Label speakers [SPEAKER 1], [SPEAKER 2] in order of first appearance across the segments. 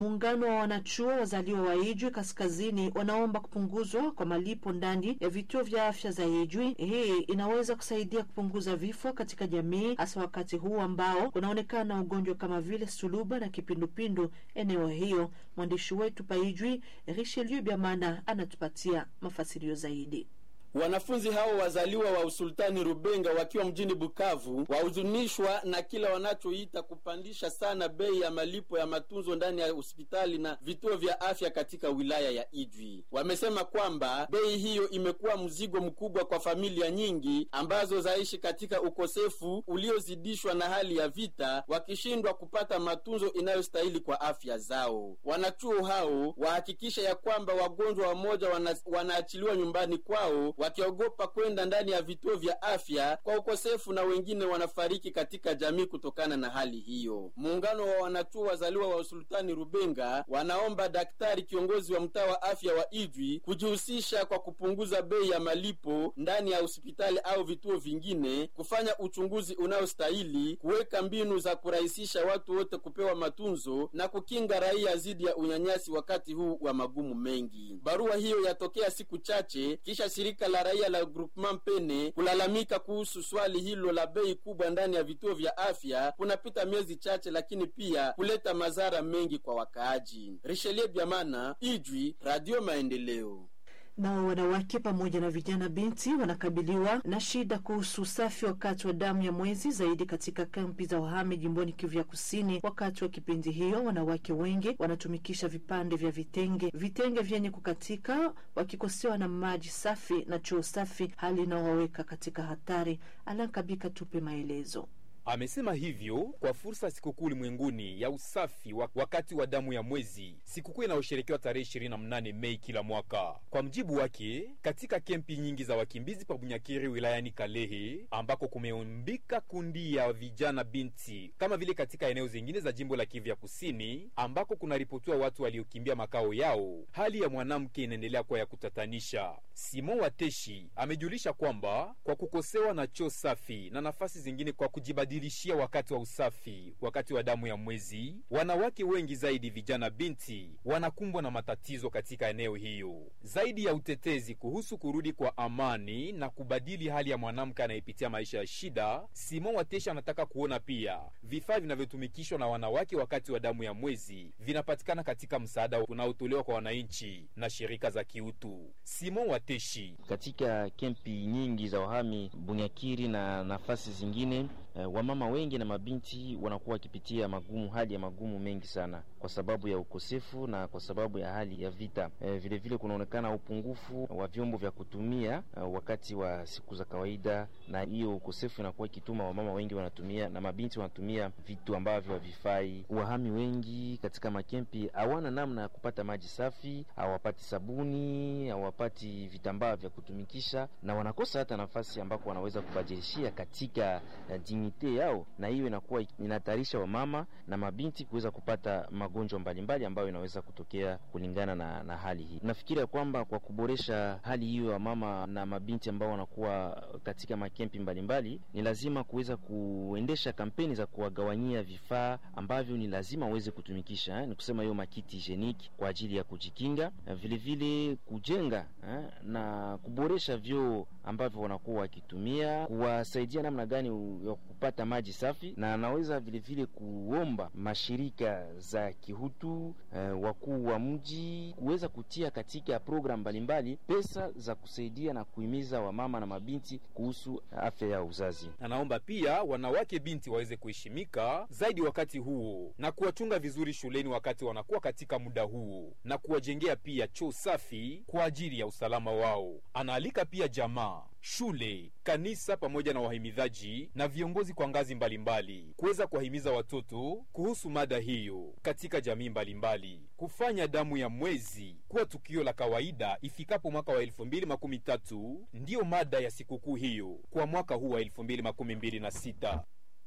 [SPEAKER 1] Muungano wa wanachuo wazaliwa wa Ijwi Kaskazini wanaomba kupunguzwa kwa malipo ndani ya vituo vya afya za Ijwi. Hii inaweza kusaidia kupunguza vifo katika jamii, hasa wakati huu ambao kunaonekana ugonjwa kama vile suluba na kipindupindu eneo hiyo. Mwandishi wetu pa Ijwi Richelieu Biamana anatupatia mafasirio zaidi.
[SPEAKER 2] Wanafunzi hao wazaliwa wa usultani Rubenga wakiwa mjini Bukavu wahuzunishwa na kila wanachoita kupandisha sana bei ya malipo ya matunzo ndani ya hospitali na vituo vya afya katika wilaya ya Ijwi. Wamesema kwamba bei hiyo imekuwa mzigo mkubwa kwa familia nyingi ambazo zaishi katika ukosefu uliozidishwa na hali ya vita, wakishindwa kupata matunzo inayostahili kwa afya zao. Wanachuo hao wahakikisha ya kwamba wagonjwa wamoja wana, wanaachiliwa nyumbani kwao wakiogopa kwenda ndani ya vituo vya afya kwa ukosefu, na wengine wanafariki katika jamii kutokana na hali hiyo. Muungano wa wanachuo wazaliwa wa usultani Rubenga wanaomba daktari kiongozi wa mtaa wa afya wa Ijwi kujihusisha kwa kupunguza bei ya malipo ndani ya hospitali au vituo vingine, kufanya uchunguzi unaostahili, kuweka mbinu za kurahisisha watu wote kupewa matunzo na kukinga raia dhidi ya unyanyasi wakati huu wa magumu mengi. Barua hiyo yatokea siku chache kisha shirika la raia la Groupement Pene kulalamika kuhusu swali hilo la bei kubwa ndani ya vituo vya afya kunapita miezi chache, lakini pia kuleta madhara mengi kwa wakaaji. Richelieu Biamana, Ijwi, Radio Maendeleo.
[SPEAKER 1] Nao wanawake pamoja na vijana binti wanakabiliwa na shida kuhusu usafi wakati wa damu ya mwezi, zaidi katika kampi za wahame jimboni Kivu ya Kusini. Wakati wa kipindi hiyo, wanawake wengi wanatumikisha vipande vya vitenge, vitenge vyenye kukatika, wakikosewa na maji safi na choo safi, hali inayowaweka katika hatari. Alankabika tupe maelezo.
[SPEAKER 3] Amesema hivyo kwa fursa ya sikukuu ulimwenguni ya usafi wa wakati wa damu ya mwezi, sikukuu inayosherekewa tarehe 28 Mei kila mwaka. Kwa mjibu wake, katika kempi nyingi za wakimbizi pa Bunyakiri wilayani Kalehe, ambako kumeumbika kundi ya vijana binti, kama vile katika eneo zingine za jimbo la Kivu ya Kusini ambako kunaripotiwa watu waliokimbia makao yao, hali ya mwanamke inaendelea kuwa ya kutatanisha. Simon Wateshi amejulisha kwamba kwa kukosewa na choo safi na nafasi zingine kwa kujibadilishia wakati wa usafi wakati wa damu ya mwezi, wanawake wengi zaidi vijana binti wanakumbwa na matatizo katika eneo hiyo. Zaidi ya utetezi kuhusu kurudi kwa amani na kubadili hali ya mwanamke anayepitia maisha ya shida, Simon Wateshi anataka kuona pia vifaa vinavyotumikishwa na wanawake wakati wa damu ya mwezi vinapatikana katika msaada unaotolewa kwa wananchi na shirika za kiutu. Simon Wateshi:
[SPEAKER 4] katika kempi nyingi za wahami Bunyakiri na nafasi zingine eh, wamama wengi na mabinti wanakuwa wakipitia magumu, hali ya magumu mengi sana kwa sababu ya ukosefu na kwa sababu ya hali ya vita. Eh, vile vile kunaonekana upungufu wa vyombo vya kutumia eh, wakati wa siku za kawaida, na hiyo ukosefu inakuwa ikituma wamama wengi wanatumia na mabinti wanatumia vitu ambavyo havifai. Wahami wengi katika makempi hawana namna ya kupata maji safi, hawapati sabuni, hawapati vitambaa vya kutumikisha, na wanakosa hata nafasi ambako wanaweza kubadilishia katika uh, dignite yao, na hiyo inakuwa inahatarisha wamama na mabinti kuweza kupata magonjwa mbalimbali ambayo inaweza kutokea kulingana na, na hali hii. Nafikiria kwamba kwa kuboresha hali hiyo ya mama na mabinti ambao wanakuwa katika makempi mbalimbali, ni lazima kuweza kuendesha kampeni za kuwagawanyia vifaa ambavyo ni lazima waweze kutumikisha eh, ni kusema hiyo makiti hygienique kwa ajili ya kujikinga, vile vile kujenga eh, na kuboresha vyoo ambavyo wanakuwa wakitumia, kuwasaidia namna gani ya kupata maji safi, na anaweza vile vile kuomba mashirika za kihutu eh, wakuu wa mji kuweza kutia katika programu mbalimbali pesa za kusaidia na kuhimiza wamama na mabinti kuhusu afya ya uzazi.
[SPEAKER 3] Anaomba pia wanawake binti waweze kuheshimika zaidi wakati huo na kuwachunga vizuri shuleni wakati wanakuwa katika muda huo na kuwajengea pia choo safi kwa ajili ya usalama wao. Anaalika pia jamaa, shule, kanisa pamoja na wahimidhaji na viongozi kwa ngazi mbalimbali kuweza kuwahimiza watoto kuhusu mada hiyo katika jamii mbalimbali, kufanya damu ya mwezi kuwa tukio la kawaida ifikapo mwaka wa elfu mbili makumi tatu ndiyo mada ya sikukuu hiyo kwa mwaka huu wa elfu mbili makumi mbili na sita.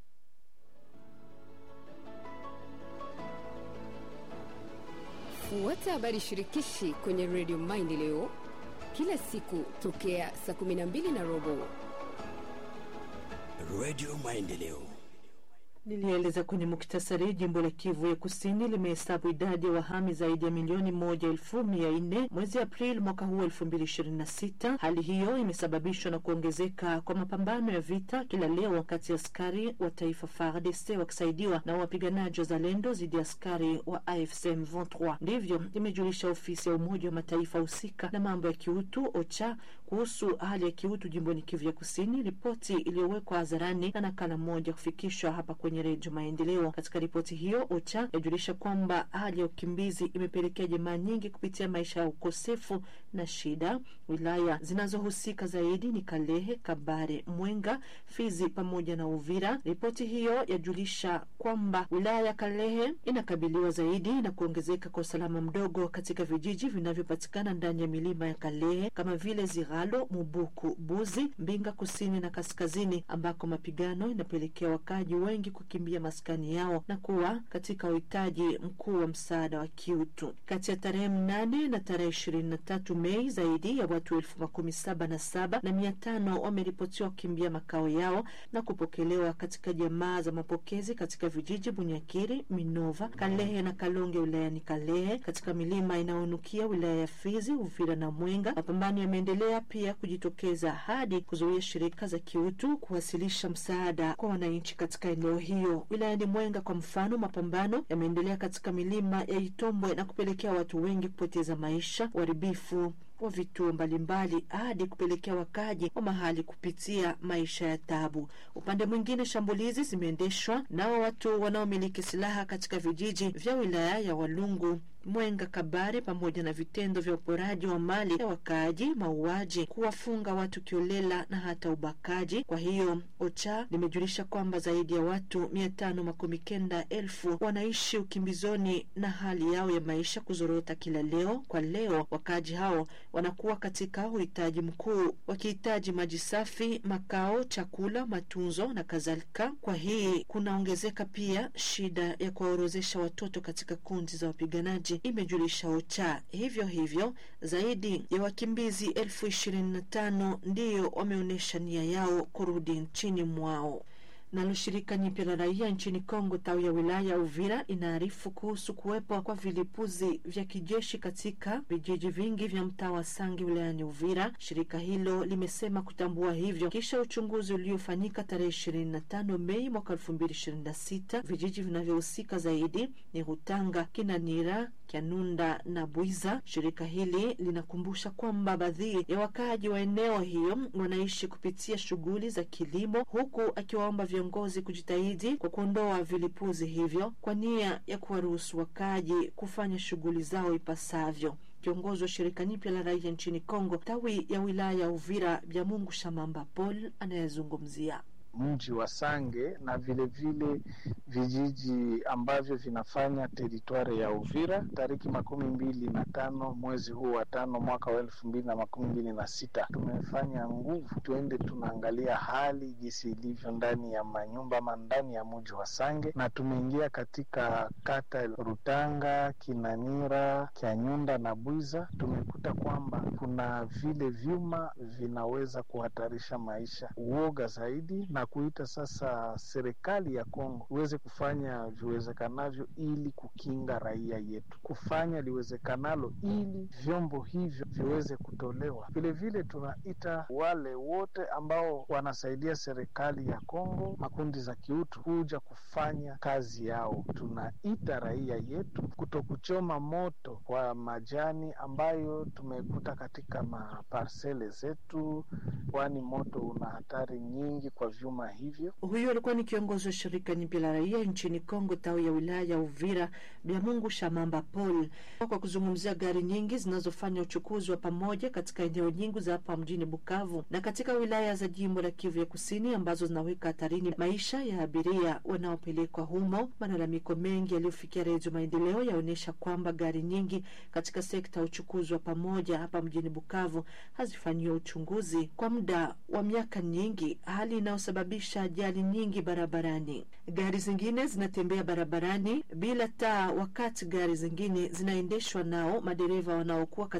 [SPEAKER 5] Fuata habari shirikishi kwenye redio Maendeleo kila siku tokea saa 12 na robo.
[SPEAKER 6] Redio Maendeleo,
[SPEAKER 1] Nilieleza kwenye muktasari, jimbo la Kivu ya Kusini limehesabu idadi ya wahami zaidi ya milioni moja elfu mia nne mwezi Aprili mwaka huu elfu mbili ishirini na sita. Hali hiyo imesababishwa na kuongezeka kwa mapambano ya vita kila leo kati ya askari wa taifa FARDC wakisaidiwa na wapiganaji wa Zalendo dhidi ya askari wa AFC M23. Ndivyo imejulisha ofisi ya Umoja wa Mataifa husika na mambo ya kiutu OCHA kuhusu hali ya kiutu jimboni Kivu ya Kusini, ripoti iliyowekwa hadharani na nakala moja kufikishwa hapa kwenye Redio Maendeleo. Katika ripoti hiyo, OCHA yajulisha kwamba hali ya ukimbizi imepelekea jamaa nyingi kupitia maisha ya ukosefu na shida. Wilaya zinazohusika zaidi ni Kalehe, Kabare, Mwenga, Fizi pamoja na Uvira. Ripoti hiyo yajulisha kwamba wilaya ya Kalehe inakabiliwa zaidi na kuongezeka kwa usalama mdogo katika vijiji vinavyopatikana ndani ya milima ya Kalehe kama vile Ziralo, Mubuku, Buzi, Mbinga kusini na kaskazini, ambako mapigano inapelekea wakaji wengi kukimbia maskani yao na kuwa katika uhitaji mkuu wa msaada wa kiutu. Kati ya tarehe mnane na tarehe ishirini na tatu Mei, zaidi ya watu elfu makumi saba na saba na mia tano wameripotiwa kukimbia makao yao na kupokelewa katika jamaa za mapokezi katika vijiji Bunyakiri, Minova, Kalehe na Kalonge wilayani Kalehe, katika milima inayonukia wilaya ya Fizi, Uvira na Mwenga. Mapambano yameendelea pia kujitokeza hadi kuzuia shirika za kiutu kuwasilisha msaada kwa wananchi katika eneo hiyo. Wilayani Mwenga kwa mfano, mapambano yameendelea katika milima ya Itombwe na kupelekea watu wengi kupoteza maisha, uharibifu wa vituo mbalimbali hadi kupelekea wakaji wa mahali kupitia maisha ya tabu. Upande mwingine, shambulizi zimeendeshwa nao watu wanaomiliki silaha katika vijiji vya wilaya ya Walungu Mwenga, Kabare, pamoja na vitendo vya uporaji wa mali ya wakaaji, mauaji, kuwafunga watu kiolela na hata ubakaji. Kwa hiyo OCHA limejulisha kwamba zaidi ya watu mia tano makumi kenda elfu wanaishi ukimbizoni na hali yao ya maisha kuzorota kila leo kwa leo. Wakaaji hao wanakuwa katika uhitaji mkuu, wakihitaji maji safi, makao, chakula, matunzo na kadhalika. Kwa hii kunaongezeka pia shida ya kuwaorozesha watoto katika kundi za wapiganaji imejulisha OCHA. Hivyo hivyo zaidi ya wakimbizi elfu ishirini na tano ndiyo wameonyesha nia yao kurudi nchini mwao. Nalo shirika nyipya la raia nchini Kongo tawi ya wilaya ya Uvira inaarifu kuhusu kuwepo kwa vilipuzi vya kijeshi katika vijiji vingi vya mtaa wa Sangi wilayani Uvira. Shirika hilo limesema kutambua hivyo kisha uchunguzi uliofanyika tarehe ishirini na tano Mei mwaka elfu mbili ishirini na sita. Vijiji vinavyohusika zaidi ni Rutanga, Kinanira, Kyanunda na Bwiza. Shirika hili linakumbusha kwamba baadhi ya wakaaji wa eneo hiyo wanaishi kupitia shughuli za kilimo, huku akiwaomba viongozi kujitahidi kwa kuondoa vilipuzi hivyo kwa nia ya kuwaruhusu wakaaji kufanya shughuli zao ipasavyo. Kiongozi wa shirika nyipya la raia nchini Kongo tawi ya wilaya ya Uvira, Byamungu Shamamba Paul anayezungumzia
[SPEAKER 6] mji wa Sange na vilevile vile vijiji ambavyo vinafanya teritwari ya Uvira tariki makumi mbili na tano mwezi huu wa tano mwaka wa elfu mbili na makumi mbili na sita tumefanya nguvu tuende tunaangalia hali jinsi ilivyo ndani ya manyumba ama ndani ya mji wa Sange, na tumeingia katika kata Rutanga, Kinanira, Kyanyunda na Bwiza. Tumekuta kwamba kuna vile vyuma vinaweza kuhatarisha maisha, uoga zaidi na kuita sasa serikali ya Kongo iweze kufanya viwezekanavyo ili kukinga raia yetu, kufanya liwezekanalo ili vyombo hivyo viweze kutolewa. Vilevile tunaita wale wote ambao wanasaidia serikali ya Kongo, makundi za kiutu, kuja kufanya kazi yao. Tunaita raia yetu kuto kuchoma moto kwa majani ambayo tumekuta katika maparsele zetu, kwani moto una hatari nyingi kwa vyuma hivyo.
[SPEAKER 1] Huyo alikuwa ni kiongozi wa shirika nyipya la raia nchini Kongo tawi ya wilaya ya Uvira, Byamungu Shamamba Paul, kwa kuzungumzia gari nyingi zinazofanya uchukuzi wa pamoja katika eneo nyingi za hapa mjini Bukavu na katika wilaya za jimbo la Kivu ya Kusini ambazo zinaweka hatarini maisha ya abiria wanaopelekwa humo. Malalamiko mengi yaliyofikia Redio Maendeleo yaonyesha kwamba gari nyingi katika sekta ya uchukuzi wa pamoja hapa mjini Bukavu hazifanyiwa uchunguzi kwa muda wa miaka nyingi, hali inayosababisha ajali nyingi barabarani. Gari zingine zinatembea barabarani bila taa, wakati gari zingine zinaendeshwa nao madereva wanaokuwa